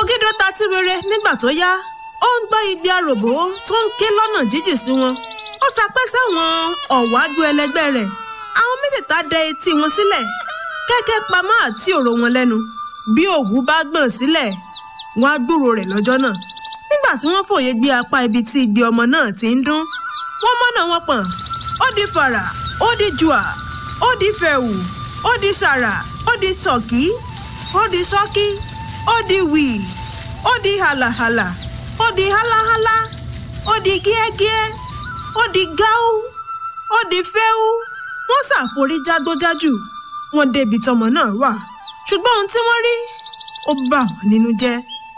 Fọgídó ta tí rere nígbà tó yá ó ń gbọ́ igbe àròbó tó ń ké lọ́nà jíjìn sí wọn ó sapẹ́ sáwọn ọ̀wájú ẹlẹgbẹ́ rẹ̀ àwọn mẹ́tẹ̀ẹ̀ta dẹ etí wọn sílẹ̀ kẹ́kẹ́ pamọ́ àti òrò wọn lẹ́nu bí òwú bá gbọ̀n sílẹ̀ wọn á gbúrò rẹ̀ lọ́jọ́ náà nígbà tí wọ́n fòye gbé apá ibi tí igbe ọmọ náà ti ń dún wọ́n mọ́nà wọn pọ̀n ó di fàrà ó di jùà ó di fẹ̀wù ó di sàrà ó di sọ̀kí ó di sọ́kí ó di wì ó di hàlàhàlà ó di háláhálá ó di gíẹ́gíẹ́ ó di gáú ó di fẹ́ú wọ́n ṣàforí jágbójájù wọ́n débi tọmọ náà wà ṣùgbọ́n ohun tí wọ́n rí ó bà wọ́n nínú jẹ́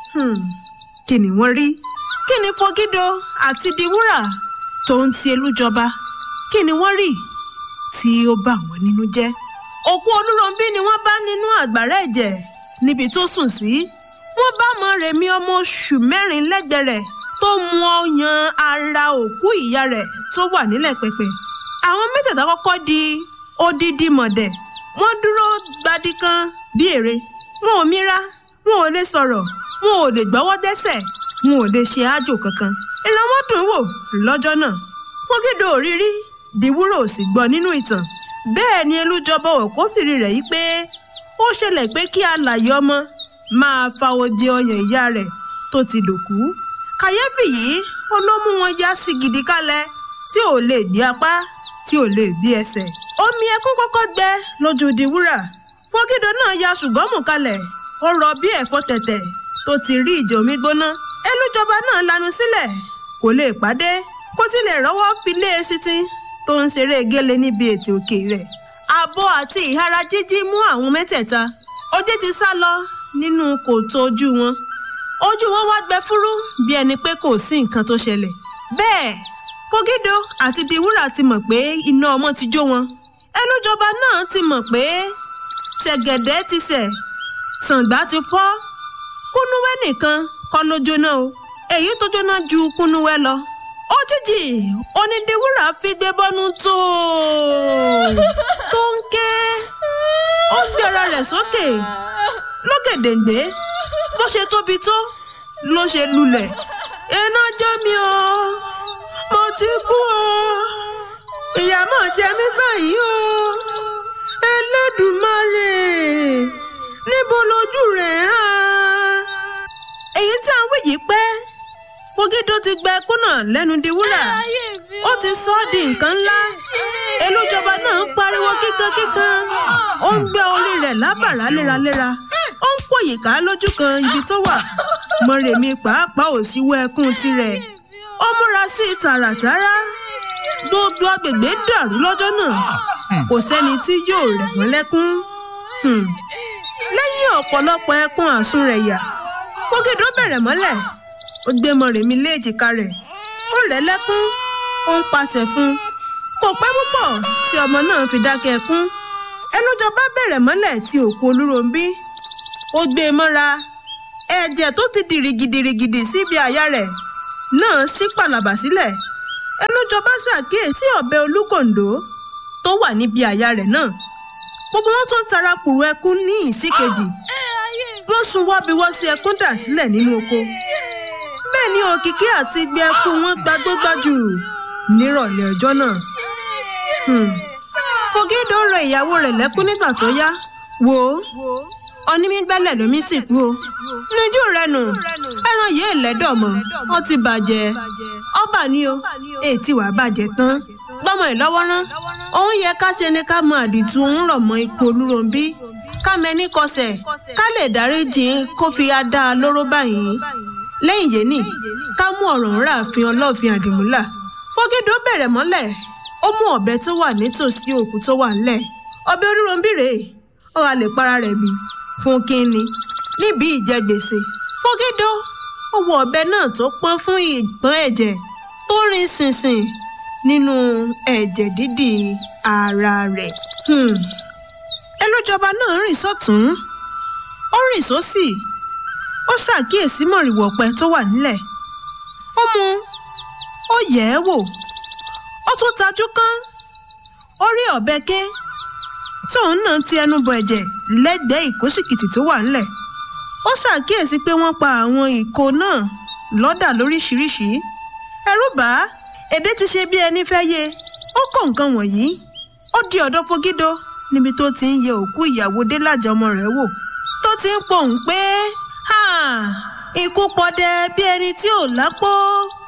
kí ni wọ́n rí kí ni Fọgídó àti Diwúrà tó ń ti elújọba kí ni wọ́n rí tí ó bà wọ́n nínú jẹ́ òkú Olúrọ̀ǹbí ni wọ́n bá nínú àgbàrá ẹ̀jẹ̀ níbi tó sùn sí wọ́n bá Mọ́remí ọmọ oṣù mẹ́rin lẹ́gbẹ̀ẹ́ rẹ̀ tó mu ọyàn ara òkú ìyá rẹ̀ tó wà nílẹ̀ pẹ̀pẹ̀ àwọn mẹ́tẹ̀ẹ̀ta kọ́kọ́ di odidi mọ̀dẹ̀ wọ́n dúró gbadí kan bí ère wọn ò mira wọn ò lè sọ̀rọ̀ wọn ò lè gbọ́wọ́ dẹ́sẹ̀ wọn ò lè ṣe àjò kankan ìran wọn dùn wò lọ́jọ́ náà Fọgídó òrírí Diwúrà ò sì gbọ́ nínú ìtàn bẹ́ẹ̀ ni elújọba òkófìrí rẹ̀ yí pé ó ṣẹlẹ̀ pé kí alàyè ọmọ máa fa odi ọyàn ìyá rẹ̀ tó ti dòkú kàyéfì yìí ó ló mú wọn yá sí gidi kálẹ̀ tí ò lè gbé apá tí ò lè gbé ẹsẹ̀ omi ẹkún kọ́kọ́ gbẹ lójú Diwúrà Fọgídó náà ya ṣùgbọ́n mú kalẹ̀ ó rọ bí ẹ̀fọ́ tẹ̀tẹ̀ tó ti rí ìjẹ omi gbóná elújọba náà lanu sílẹ̀ kò lè pàdé kó tilẹ̀ rọ́wọ́ fi lé e sísìn tó ń ṣeré gélé níbi ètò òkè rẹ̀ abo àti ìhara jíjí mú àwọn mẹ́tẹ̀ẹ̀ta ojú ti sá lọ nínú kòtò ojú wọn ojú wọn wá gbẹ fúrú bí ẹni pé kò sí nǹkan tó ṣẹlẹ̀ bẹ́ẹ̀ Fọgídó àti Diwúrà ti mọ̀ pé iná ọmọ ti jó wọn ẹlújọba náà ti mọ̀ pé ṣẹ̀gẹ̀dẹ̀ ti ṣẹ̀ ṣàǹgbá ti fọ́ kúnúwẹ́ nìkan kọ́ ló jóná o èyí tó jóná ju kúnúwẹ́ lọ òjijì onídìwúrà fi gbé bọ́nú tó tó ń ké ó gbé ara rẹ̀ sókè lókèdèǹgbé bó ṣe tóbi tó ló ṣe lulẹ̀ iná jó mi o mo ti kú o ìyà máa jẹ mí báyìí o Ẹlẹ́dùmarè níbo lójú rẹ̀ hàn èyí tí à ń wí yìí pẹ́ Fọgídó ti gba ẹkún náà lẹ́nu Diwúrà ó ti sọ ọ́ di nǹkan ńlá elújọba náà ń pariwo kíkankíkan ó ń gbé orí rẹ̀ lábàrá léraléra ó ń pòyìká lójú kan ibi tó wà Mọ́remí pàápàá ò síwọ́ ẹkún tirẹ̀ ó múra sí i tààràtàrà gbogbo agbègbè dàrú lọ́jọ́ náà kò sẹ́ni tí yóò rẹ̀ wọ́n lẹ́kún lẹ́yìn ọ̀pọ̀lọpọ̀ ẹkún àsúnrẹ̀yà Fọgídó bẹ̀rẹ̀ mọ́lẹ̀ ó gbé Mọ́remí lé èjìká rẹ̀ ó rẹ̀ lẹ́kún ó ń pàṣẹ fún kò pẹ́ púpọ̀ tí ọmọ náà fi dákẹ́ ẹkún ẹlújọba bẹ̀rẹ̀ mọ́lẹ̀ tí òkú Olúròǹbí ó gbé e mọ́ra ẹ̀jẹ̀ tó ti dìrìgìdìrìgìdì síbi àyà rẹ̀ náà ṣí pàlàbà sílẹ̀ ẹlújọba ṣàkíyèsí ọ̀bẹ olúkòǹdó tó wà níbi àyà rẹ̀ náà gbogbo wọn tún tara kùrù ẹkún ní ìsíkejì wọ́n sun wọ́biwọ́sí ẹkún dà sílẹ̀ nínú oko bẹ́ẹ̀ ni òkìkí àti igbe ẹkún wọn gbagbógbájù nírọ̀lẹ́ ọjọ́ náà Fọgídó rẹ ìyàwó rẹ̀ lẹ́kún nígbà tó yá wò ó onímígbálẹ̀ lómi sì kú o lójú rẹ nù ẹran yìí lẹ́dọ̀ mọ́ ó ti bàjẹ́ ọba ni o ètí wàá bàjẹ́ tán gbọ́mọ ẹ̀ lọ́wọ́ rán òun yẹ ká ṣe ni ká mọ àdìtú òun rọ̀ mọ́ ikú Olúròǹbí ká mẹ́ni kọsẹ̀ ká lè dáríjì kó fi á dá a lóró báyìí lẹ́yìn yẹn ni ká mú ọ̀rọ̀ ńlá àfin ọlọ́ọ̀fin àdìmúlà Fọgídó bẹ̀rẹ̀ mọ́lẹ̀ ó mú ọ̀bẹ tó wà nítòsí òkú tó wà ńlẹ̀ ọ̀bẹ Olúròǹbí rèé ó wà lè para rẹ̀ bí fún kínní níbi ìjẹgbèsè Fọgídó ó wọ ọ̀bẹ náà tó pọ́n fún ìgbọ́n ẹ̀jẹ̀ tó rin ṣìnṣìn nínú ẹ̀jẹ̀ dídì ara rẹ̀. ẹlújọba náà rìn sọ́tún ó rìn sósì ó ṣàkíyèsí mọ̀rìwọ̀ ọ̀pẹ tó wà nílẹ̀ ó mú ó yẹ̀ ẹ́ wò ó tún tajú kán ó rí ọ̀bẹ ké tóun náà ti ẹnu bọ ẹ̀jẹ̀ lẹ́gbẹ̀ẹ́ ìkóṣìkìtì tó wà ńlẹ̀ ó ṣàkíyèsí pé wọ́n pa àwọn ìkó náà lọ́dà lóríṣiríṣi ẹ̀rù bà á èdè ti ṣe bí ẹni fẹ́ yé ó kó nǹkan wọ̀nyí ó di ọ̀dọ̀ Fogido níbi tó ti ń yẹ òkú ìyàwó Délàjà ọmọ rẹ̀ wò tó ti ń pohùn pé ikú pọdẹ bí ẹni tí ò lápò